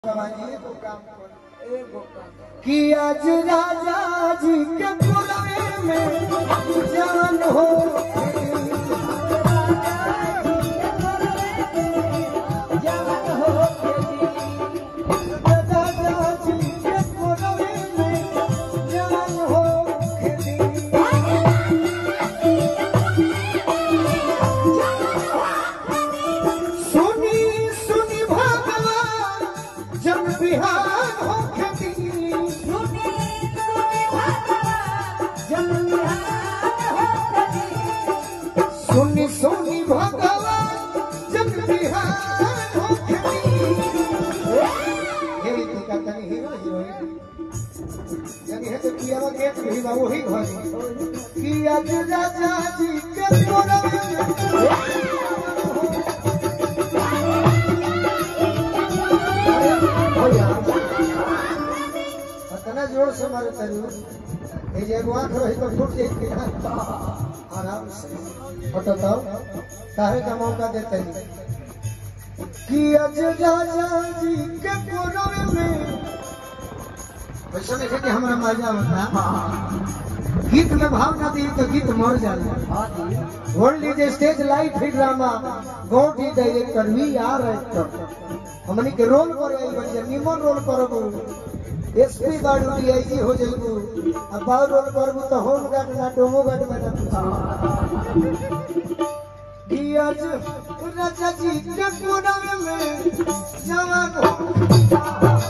कि आज राजा जी के पुरवे में जान हो राजा जी के पुरवे में जान हो सुनी सुनी भगवान जब बिहार हो खेती सुनी सुनी भगवान जब बिहार हो खेती यही तो कहता नहीं हीरो हीरोइन यानी है तो किया गेट भी बा वही घर कि आज राजा जी के तोरा इतना जोर से मारे तरू ये जे एगो आंख रही तो फूट जाती है आराम से फटताओ काहे का मौका देते हैं कि अज राजा जी के कोरवे में वैसा नहीं कि हमारा मजा होता गीत में भाव ना दी तो गीत मर जाला वर्ल्ड इज स्टेज लाइफ ही drama god is director we are actor हमनी के रोल करे आई बच्चे निमन रोल करबो एसपी गार्ड डीआईजी हो जाइबो अब बाउ रोल करबो तो होम गार्ड ना डोमो गार्ड में ना कि आज राजा जी के कोरवे में जवान हो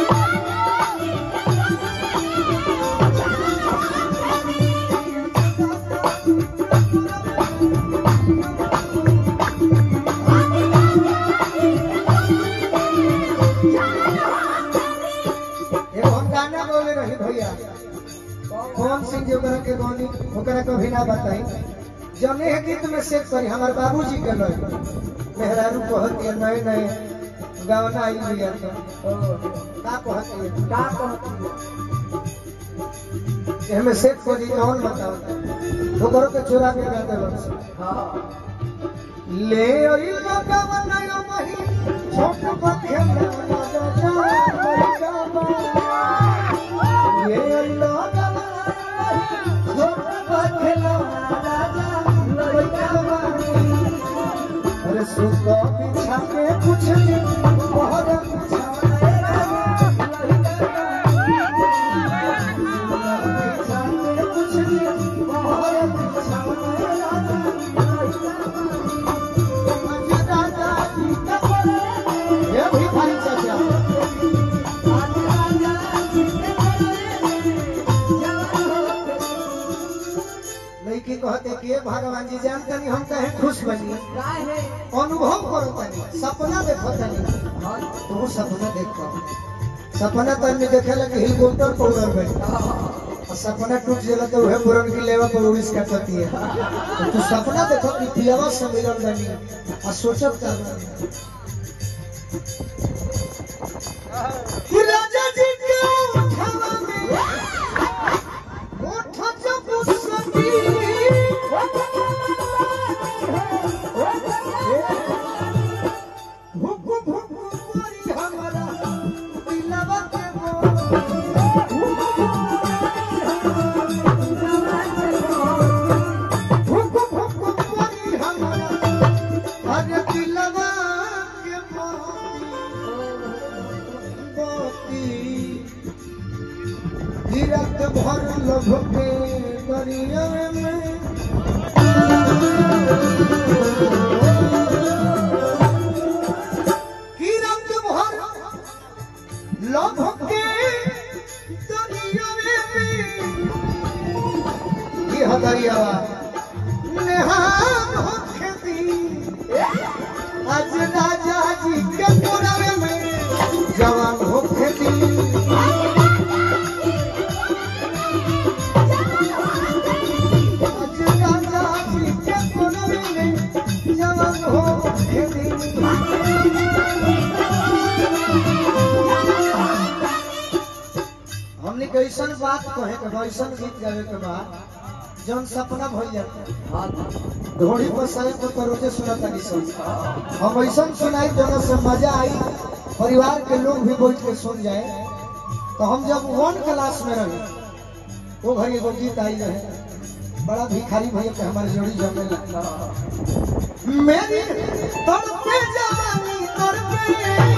एगो हम गाना बोले रही भैया कौन सिंह जो ओकरा के गौनी ओकरा को भी ना बताई जने है गीत में सेट करी हमार बाबूजी के लय मेहरारू कहत है नए नए गावना आई भैया तो का कहत है का कहत है हमें सेट करी कौन बताओ ओकरो के चोरा के गा देबो ले ओई लगावा नयो मही छोट बखे ये लगावा छोट बखे अरे सुको बिछा के कुछ दिन बहुत ये भी भाई चाचा लड़की कहते कि ये भगवान जी जानते नहीं हम कहे खुश बनी अनुभव करो तनी सपना देखो तनी तू सपना देखो सपना तो आदमी देखे लगे हेलीकॉप्टर पर उड़ल गई और सपना टूट जाला तो वह बुरन की लेवा पर उड़ीस कटती है तो तू सपना देखो कि पियावा से मिलन बनी और सोचब कर राजा जी के उठावा में उठा जब उसकी भुक भुक करी हमारा दिलवा के मोर भुक भुक करी हमारा अरे दिलवा के मोती गिरत भर लभ के करिया में गिरत भर लभ के करिया में ये हदरियावा नेहान हो खेती आज राजा जी के पुरावे में जवान हो खेती आज राजा जी के पुरावे में जवान हो खेती हमने कैसन बात कहे के बा, ऐसन गीत गावे के बाद जौन सपना भइल जाता घोड़ी पर सारे को तो रोजे सुनता नहीं सब हम ऐसा सुनाई दोनों से मजा आई परिवार के लोग भी बैठ के सुन जाए तो हम जब वन क्लास में रहे वो घड़ी एगो गीत आई रहे बड़ा भिखारी भैया के हमारे जोड़ी जमे लगता मेरी तड़पे जवानी तड़पे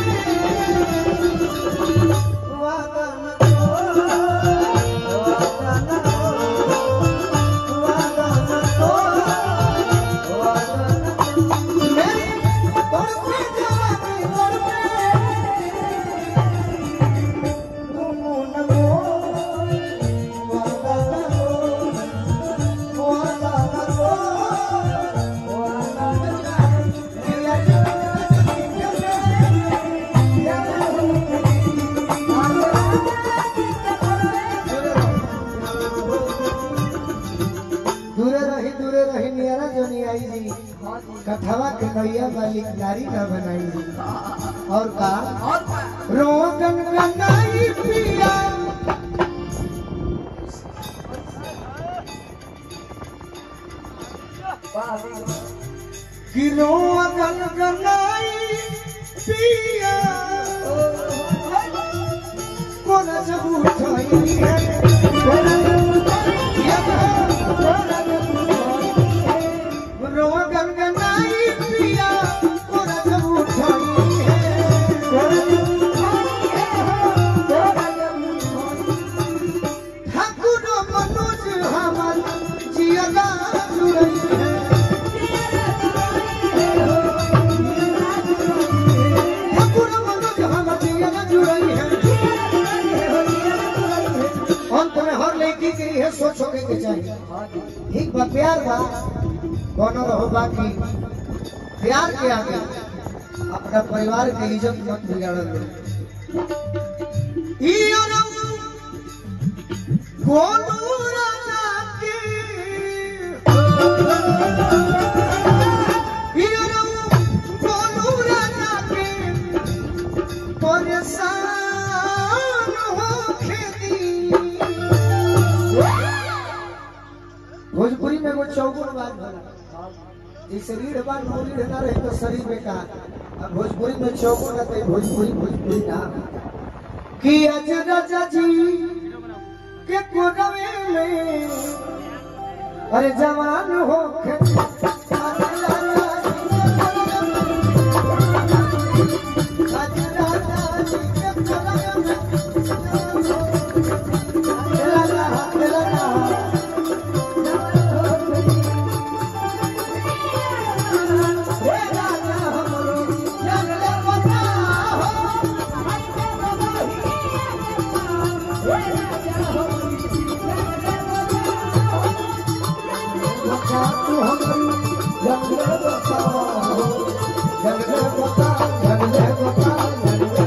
वादा न तोड़, वादा न तोड़, वादा न तोड़, वादा न तोड़। मेरी तड़पे जवानी तड़पे, तुम न मोड़, वादा न तोड़, वादा न तोड़, वादा न दूरे रही दूरे रही नियरा जो नहीं आई जी कथवा के नैया वाली नारी न बनाई जी और का रोगन गंगाई पिया कि रोगन गंगाई पिया कोन जब उठाई है कोन रोगन गंगाई पिया कोन जब उठाई है ठाकुर मनोज हमर जियला जुड़ई है ठाकुर मनोज हमर जियला जुड़ई है अंत में हर लड़की के लिए सोचोगे के चाहिए ठीक बा प्यार बा कोनो रहो बाकी प्यार के आगे अपना परिवार के इज्जत मत बिगाड़ो ई अरब कोनो राजा के ई अरब कोनो राजा के परेशान हो खेती भोजपुरी में वो चौगुन बात भला ये शरीर बात बोली रहना रहे तो शरीर बेकार अब भोजपुरी में चौगुन रहता है भोजपुरी भोजपुरी ना कि अज राजा जी के कोरवे में अरे जवान हो के अरे राजा जी के कोरवे में, अज राजा जी के कोरवे में, लगा, लगा, हे राजा हमरो जगले बता हो बता तू हमरी जगले बता हो जगले बता जगले बता जगले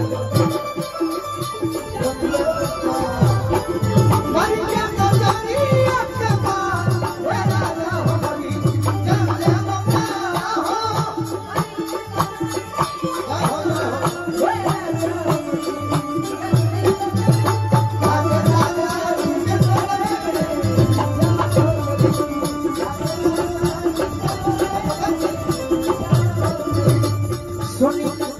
बता मर के तो जरिया के पार हे राजा हमरी जगले बता हो सुनी